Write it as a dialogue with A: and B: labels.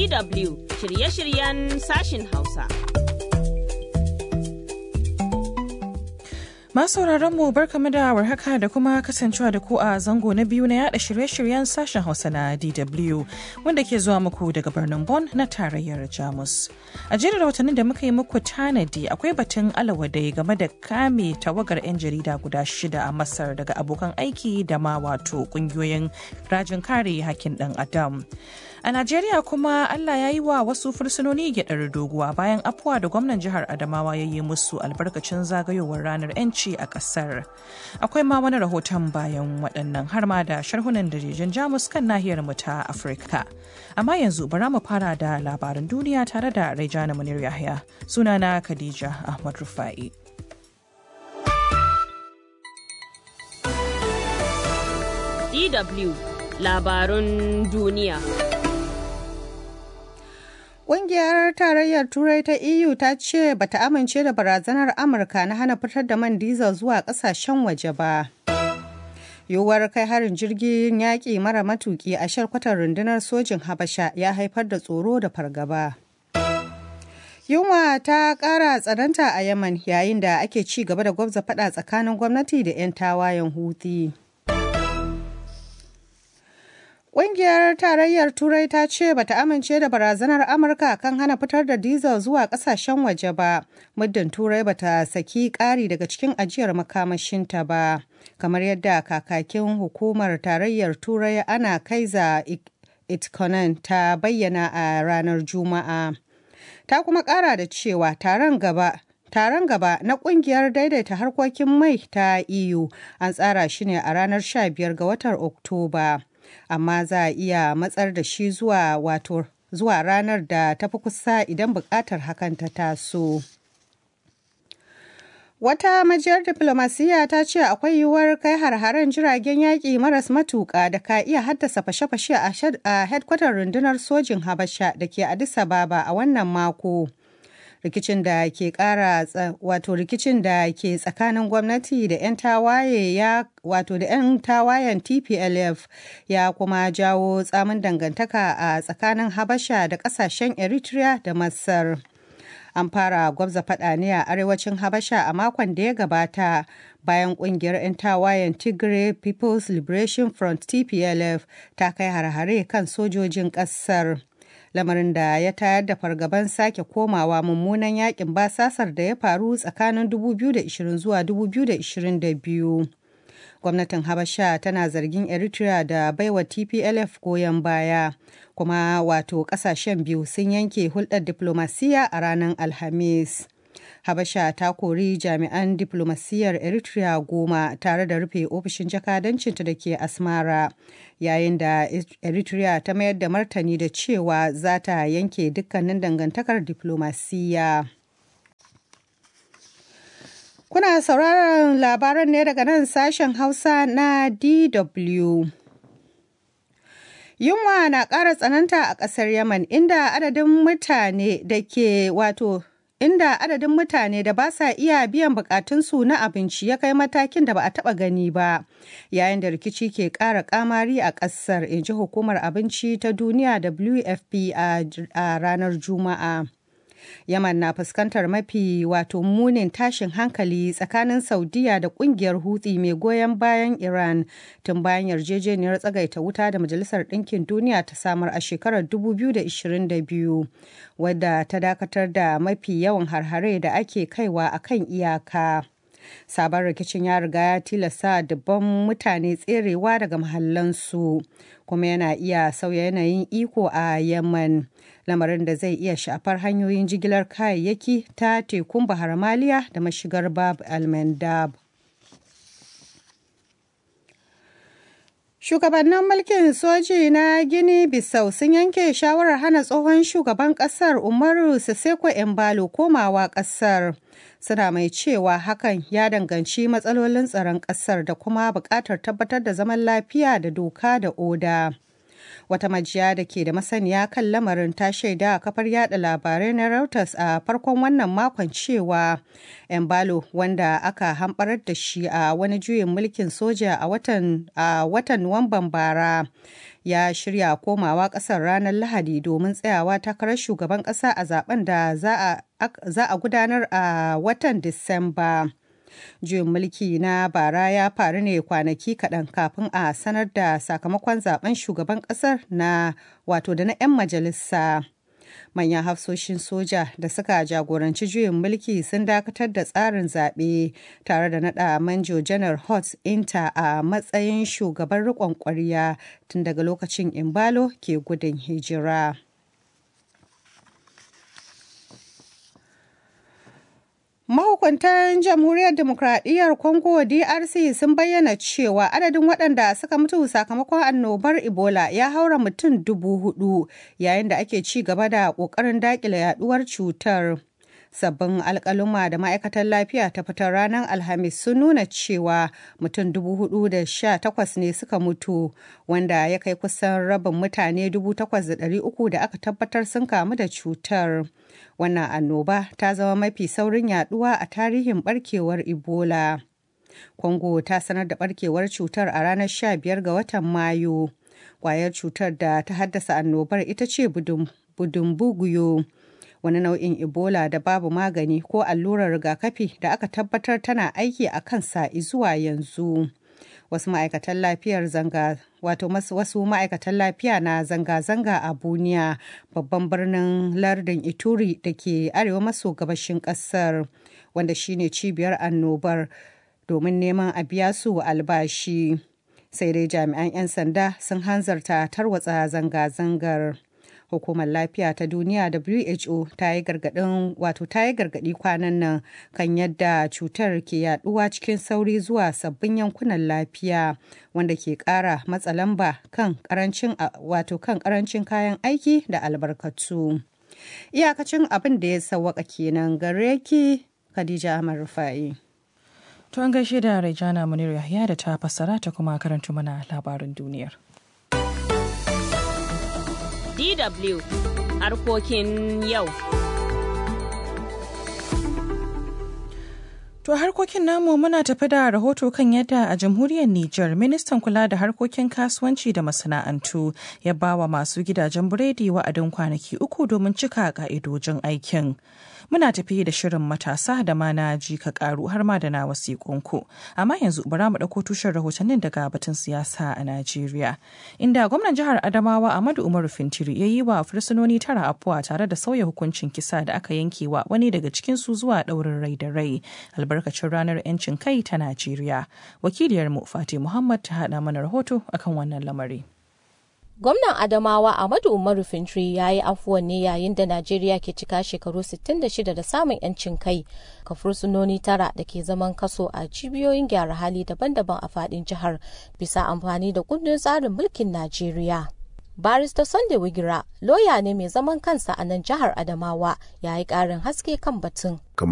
A: DW shirye-shiryen sashin Hausa.
B: Masu mu barkamu da warhaka da kuma kasancewa da ku a zango na biyu na yada shirye-shiryen sashen Hausa na DW wanda ke zuwa muku daga birnin Bonn na tarayyar Jamus. A jerin rahotannin da muka yi muku tanadi akwai batun alawadai game da kame tawagar 'yan jarida guda shida a Masar daga abokan aiki da ma wato kungiyoyin rajin kare hakkin ɗan Adam. A Najeriya kuma Allah ya yi wa wasu fursunoni gyaɗar doguwa bayan afuwa da gwamnan jihar Adamawa ya yi musu albarkacin zagayowar ranar 'yanci a ƙasar. Akwai ma wani rahoton bayan waɗannan har ma da sharhunan dajejin Jamus kan nahiyar mu ta Afirka. Amma yanzu bara mu fara da labaran duniya tare da Raijana Munir Yahya. Sunana Khadija Ahmad Rufa'i.
A: DW labarun duniya.
C: Ƙungiyar Tarayyar Turai ta EU ta ce bata amince da barazanar Amurka na hana fitar da man diesel zuwa ƙasashen waje ba. Yiwuwar kai harin jirgin yaƙi mara matuƙi a sharkwatar rundunar sojin Habasha ya haifar da tsoro da fargaba. Yunwa ta ƙara tsananta a Yaman yayin da ake ci gaba da gwabza faɗa tsakanin gwamnati da 'yan tawayen Houthi. Ƙungiyar Tarayyar Turai ta ce bata amince da barazanar Amurka kan hana fitar da diesel zuwa ƙasashen waje ba, muddin Turai bata saki ƙari daga cikin ajiyar makamashinta ba, kamar yadda kakakin hukumar Tarayyar Turai ana kaiza Itkonen ta bayyana a ranar Juma'a. Ta kuma ƙara da cewa taron gaba Taron gaba na kungiyar daidaita harkokin mai ta EU an tsara shi ne a ranar 15 ga watan Oktoba. amma za a iya matsar da shi zuwa wato zuwa ranar da ta fi kusa idan buƙatar hakan ta taso. Wata majiyar diflomasiyya ta ce akwai yiwuwar kai har-haren jiragen yaƙi maras matuƙa da ka iya haddasa fashe-fashe a hedkwatar rundunar sojin Habasha da ke Addis Ababa a wannan mako. rikicin da ke kara wato rikicin da ke tsakanin gwamnati da 'yan tawaye ya wato da 'yan tawayen tplf ya kuma jawo tsamin dangantaka a tsakanin habasha da kasashen eritrea da masar an fara gwabza fada ne a arewacin habasha a makon da ya gabata bayan kungiyar 'yan tawayen tigray people's liberation front tplf ta kai har-hare kan sojojin kasar lamarin da ya tayar da fargaban sake komawa mummunan yakin basasar da ya faru tsakanin 2020 zuwa 2022 gwamnatin habasha tana zargin eritrea da baiwa tplf goyon baya kuma wato kasashen biyu sun yanke hulɗar diplomasiya a ranar alhamis Habasha ta kori jami'an diplomasiyyar Eritrea goma tare da rufe ofishin jakadancinta da ke Asmara, yayin da Eritrea ta mayar da martani da cewa za ta yanke dukkanin dangantakar diplomasiyya. Kuna sauraron labaran ne daga nan sashen Hausa na DW. Yunwa na ƙara tsananta a ƙasar Yaman inda adadin mutane da ke wato inda adadin mutane da ba sa iya biyan bukatunsu na abinci ya kai matakin da ba a taba gani ba yayin da rikici ke ƙara kamari a ƙasar in ji hukumar abinci ta duniya wfp a ranar juma'a yaman na fuskantar mafi wato munin tashin hankali tsakanin saudiya da kungiyar hutsi mai goyon bayan iran tun bayan yarjejeniyar tsagaita wuta da majalisar ɗinkin duniya ta samar a shekarar 2022 wadda ta dakatar da mafi yawan harhare da ake kaiwa a kan iyaka sabon rikicin ya riga ya tilasta dubban mutane tserewa daga mahallansu kuma yana iya sauya yanayin iko a yaman lamarin da zai iya shafar hanyoyin jigilar kayayyaki ta tekun bahar maliya da mashigar bab al-mandab Shugabannin mulkin soji na Gini Bissau sun yanke shawarar hana tsohon shugaban kasar Umaru Siseko Embalo komawa kasar. Suna mai cewa hakan ya danganci matsalolin tsaron kasar da kuma buƙatar tabbatar da zaman lafiya da doka da oda. Wata majiya da ke da masaniya kan lamarin ta shaida a kafar yada labarai na Reuters a farkon wannan makon cewa Embalo wanda aka hamɓarar da shi a wani juyin mulkin soja a watan a watan Nuwamban bara ya shirya komawa ƙasar ranar Lahadi domin tsayawa takarar shugaban ƙasa a zaben da za a gudanar a watan Disamba. juyin mulki na bara ya faru ne kwanaki kaɗan kafin a sanar da sakamakon zaben shugaban ƙasar na wato da na 'yan majalisa manyan hafsoshin soja da suka jagoranci juyin mulki sun dakatar da tsarin zaɓe tare da naɗa manjo janar hot inta a matsayin shugaban riƙon ƙwarya tun daga lokacin imbalo ke gudun hijira. Mahukuntan Jamhuriyar Demokradiyyar Congo DRC sun bayyana cewa adadin waɗanda suka mutu sakamakon annobar Ebola ya haura mutum dubu hudu yayin da ake ci gaba da ƙoƙarin daƙile yaduwar cutar. Sabbin alƙaluma da ma'aikatar lafiya ta fitar ranar Alhamis sun nuna cewa mutum dubu hudu da sha takwas ne suka mutu wanda ya kai kusan rabin mutane dubu takwas da ɗari uku da aka tabbatar sun kamu da cutar. wannan annoba ta zama mafi saurin yaduwa a tarihin barkewar ebola congo ta sanar da barkewar cutar a ranar 15 ga watan mayu kwayar cutar da ta haddasa annobar ita ce budumbuguyo wani nau'in ebola da babu magani ko allurar rigakafi da aka tabbatar tana aiki a kansa zuwa yanzu wasu ma'aikatan lafiyar zanga wato wasu ma'aikatan lafiya na zanga-zanga a buniya babban birnin lardin ituri da ke arewa maso gabashin kasar wanda shine cibiyar annobar domin neman a biya su albashi sai dai jami'an 'yan sanda sun hanzarta tarwatsa zanga-zangar hukumar lafiya ta duniya who ta yi gargadin wato ta yi gargadi kwanan nan kan yadda cutar ke yaduwa cikin sauri zuwa sabbin yankunan lafiya wanda ke kara matsa lamba kan karancin wato kan karancin kayan aiki da albarkatu iyakacin abin da ya sawwaka kenan gare ki khadija ahmad rufa'i
B: to an gaishe da rejana munir yahya da ta fassara ta kuma karanta mana labarin duniyar
A: DW harkokin yau.
B: To harkokin namu muna tafi da rahoto kan yadda a jamhuriyar Nijar ministan kula da harkokin kasuwanci da masana'antu ya bawa masu gidajen biredi wa'adin kwanaki uku domin cika ka'idojin aikin. Muna tafi da shirin matasa da ma na ji ka karu har ma da na wasiƙunku. Amma yanzu bara mu ɗauko tushen rahotannin daga batun siyasa a Najeriya. Inda gwamnan jihar Adamawa Ahmadu Umaru Fintiri ya yi wa fursunoni tara afuwa tare da sauya hukuncin kisa da aka yanke wa wani daga cikinsu zuwa ɗaurin rai da rai. albarkacin ranar 'yancin kai ta Najeriya. Wakiliyarmu Fati Muhammad ta haɗa mana rahoto akan wannan lamari.
D: Gwamnan Adamawa Ahmadu Umaru Fintri ya yi afuwan ne yayin da Najeriya ke cika shekaru 66 da samun 'yancin kai ka fursunoni tara da ke zaman kaso a cibiyoyin gyara hali daban-daban a fadin jihar bisa amfani da kundin tsarin mulkin Najeriya. Barista Sunday Wigira, loya ne mai zaman kansa a nan jihar Adamawa, ya yi ƙarin haske kan batun.